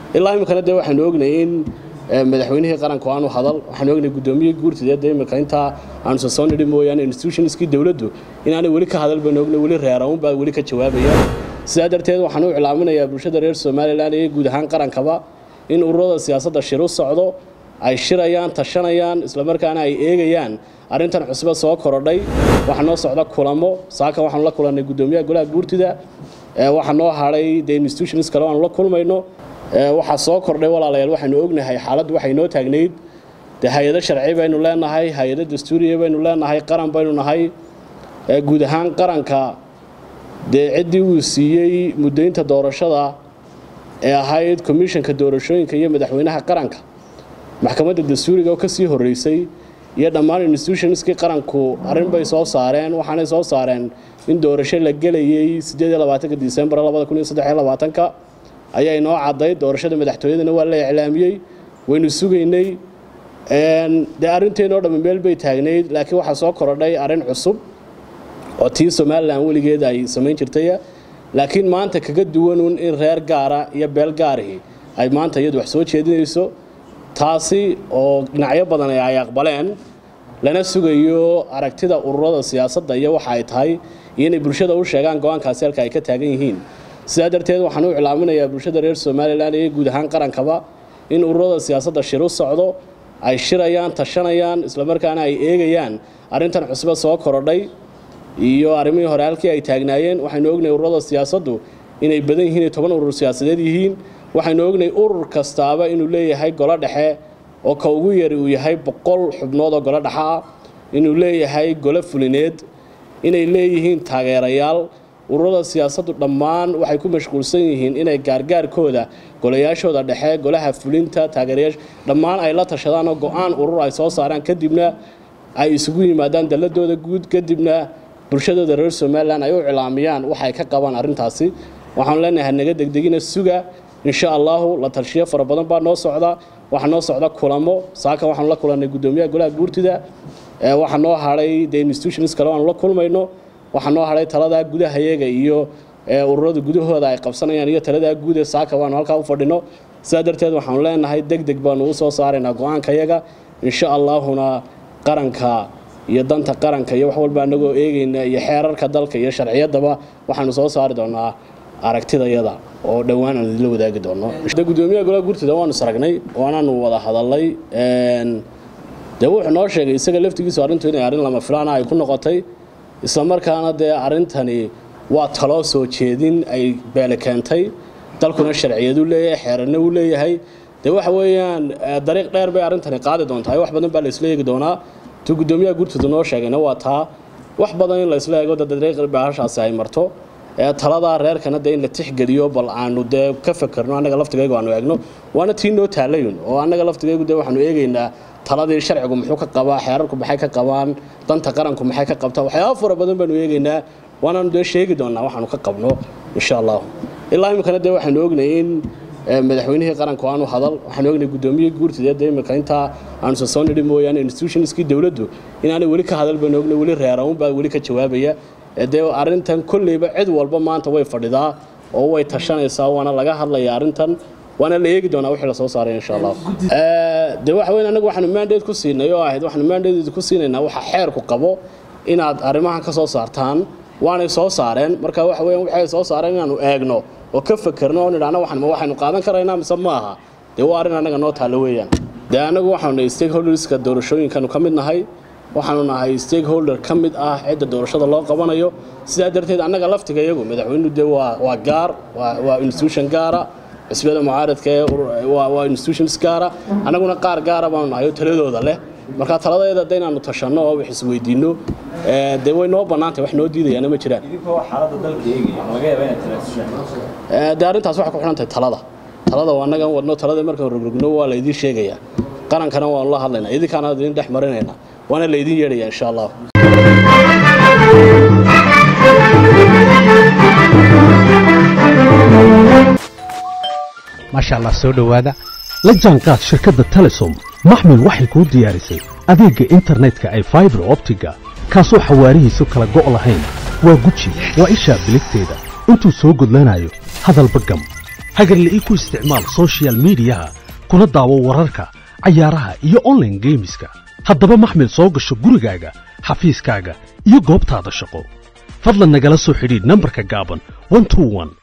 ilaa iminkana dee waxaanu ognay in madaxweynihii qaranku aanu hadal waxaanu ognay guddoomiyihii guurtida dee imika intaa aanu soo nidhi mooyaane institutionskii dowladdu inaanay weli ka hadal baynu ognay weli reeraun baa weli ka jawaabaya sidaa darteed waxaan u iclaaminayaa bulshada reer somalilan iyo guud ahaan qarankaba in ururada siyaasadda shir u socdo ay shirayaan tashanayaan islamarkaana ay eegayaan arrintan cusube soo korodhay waxaa noo socda kulamo saaka waxaanu la kulannay guddoomiyaha golaha guurtida waxaa noo hadhay dee institutions kale aanu la kulmayno waxaa soo kordhay walaalayaal waxaanu ognahay xaaladdu waxay noo taagnayd dee hay-ado sharci baynu leenahay hay-ado dastuuriya baynu leenahay qaran baynu nahay guud ahaan qaranka dee ciddii uu siiyey muddaynta doorashada ee ahayd komishanka doorashooyinka iyo madaxweynaha qaranka maxkamadda dastuuriga oo ka sii horreysay iyo dhammaan institutionskii qaranku arrin bay soo saareen waxaanay soo saareen in doorasho la gelayay disembar ka ayaa inoo cadday doorashada madaxtooyadana waa la iclaamiyey waynu sugaynay dee arrinteenoo dhammi meel bay taagnayd laakiin waxaa soo korodhay arrin cusub oo tii somalilan weligeed ay samayn jirtay laakiin maanta kaga duwanuun in reer gaara iyo beel gaarihi ay maanta iyadu wax soo jeedinayso taasi oo dhinacyo badan ay aqbaleen lana sugayo aragtida ururada siyaasadda iyo waxa ay tahay iyo inay bulshada u sheegaan go-aankaasi halka ay ka taagan yihiin sidaa darteed waxaan u iclaaminayaa bulshada reer somalilan iyo guud ahaan qarankaba in ururada siyaasadda shir u socdo ay shirayaan tashanayaan islamarkaana ay eegayaan arrintan cusube soo korodhay iyo arrimihii hore halkii ay taagnaayeen waxaynu ognay ururada siyaasaddu inay badan yihiin ay toban urur siyaasadeed yihiin waxaynu ognay urur kastaaba inuu leeyahay golo dhexe oo ka ugu yari uu yahay boqol xubnood oo golo dhexe ah inuu leeyahay golo fulineed inay leeyihiin taageerayaal ururada siyaasaddu dhammaan waxay ku mashquulsan yihiin inay gaargaarkooda golayaashooda dhexe golaha fulinta taageerayaasha dhammaan ay la tashadaan oo go-aan urur ay soo saaraan kadibna ay isugu yimaadaan dalladooda guud kadibna bulshadooda reer somalilan ay u cilaamiyaan waxay ka qabaan arrintaasi waxaanu leenahay naga degdegina suga insha allahu la tarshiyo fara badan baa noo socda waxaa noo socda kulamo saaka waxaanu la kulannay guddoomiyaha golaha guurtida waxaa noo hadhay dee institutions kale aanu la kulmayno waxaa noo hadhay taladaa gudahayaga iyo ururada gudahooda ay qabsanayaan iyo taladaa guude saaka waanu halkaa u fadhino sidaa darteed waxaanu leenahay deg deg baanu u soo saaraynaa go-aankayaga insha allaahuna qaranka iyo danta qaranka iyo wax walba anagoo eegayna iyo xeerarka dalka iyo sharciyaddaba waxaanu soo saari doonaa aragtidayada oo dhowaan aan idinla wadaagi doono gudoomiyaha golaha guurtida waanu saragnay waanaanu wada hadalnay dee wuxuu noo sheegay isaga laftigiisu arrintu inay arrin lama filaana ay ku noqotay islamarkaana dee arrintani waa taloo soo jeedin ay beele keentay dalkuna sharciyadu leeyahay xeerarna uu leeyahay dee waxa weeyaan dariiq dheer bay arrintani qaadi doontaa wax badan baa la isla eegi doonaa tuu guddoomiyaha guurtida noo sheegayna waa taa wax badan in la isla eego dariiq baahashaasi ay marto taladaa reerkana dee in la tixgeliyo bal aanu dee ka fakerno annaga laftigaygu aanu eegno waana tii noo taalayun oo annaga laftigaygu dee waxaanu eegaynaa taladii sharcigu muxuu ka qabaa xeerarku maxay ka qabaan danta qaranku maxay ka qabtaa waxyaaba fara badan baanu eegaynaa waanaanu dee sheegi doonaa waxaanu ka qabno insha allahu ilaa iminkana dee waxaanu ognay in madaxweynihii qaranku aanu hadal waxaanu ognay guddoomiyihii guurtida dee imika intaa aanu soo nidhi mooyaane institutionskii dowladdu inaanay weli ka hadal baynu ognay weli reeraun baa weli ka jawaabaya dee arrintan kolleyba cid walba maanta way fadhidaa oo way tashanaysaa waana laga hadlayaa arrintan waana la eegi doonaa wixii lasoo saaray insha allah dee waxa weyn anagu waxaanu mandate ku siinay oo ahayd waxaanu mandate ku siinaynaa waxa xeerku qabo inaad arrimahan ka soo saartaan waanay soo saareen marka waxa weeyaan waxay soo saareen inaanu eegno oo ka fakerno oo nidhaahno waxan ma waxaynu qaadan karaynaa mise ma aha dee waa arrin annaga noo taalla weeyaan dee anagu waxaanu nahay stakeholderska doorashooyinkanu ka mid nahay waxaanu nahay stakeholder ka mid ah cidda doorashada loo qabanayo sidaa darteed annaga laftiga iyagu madaxweynuhu dee waa waa gaar waa institution gaara xisbiyada mucaaradka waa institutions gaara annaguna qaar gaara baanu nahay oo taladooda leh marka taladeeda de inaanu tashanno oo wax isweydiinno dee way noo bannaantay wax noo diidayaana ma jiraan dee arrintaas waxay ku xidhan tahay talada talada waa annagan wadno talada markaan rogrogno waa laydiin sheegayaa qarankana waanu la hadlaynaa idinkaana idin dhex marinaynaa waana laydin yeedhaya insha allah maasha allah soo dhowaada la jaanqaad shirkadda telesom maxmil waxay kuu diyaarisay adeegga internetka ay faibar optiga kaasoo xawaarihiisu kala go' lahayn waa guji waa ishaa biligteeda intuu soo gudlanayo hadalba gam hagarle ii ku isticmaal soshiyal miidiyaha kuna daawo wararka cayaaraha iyo onlaine geemiska haddaba maxmil soo gasho gurigaaga xafiiskaaga iyo goobtaada shaqo fadlan nagala soo xidhiidh nambarka gaaban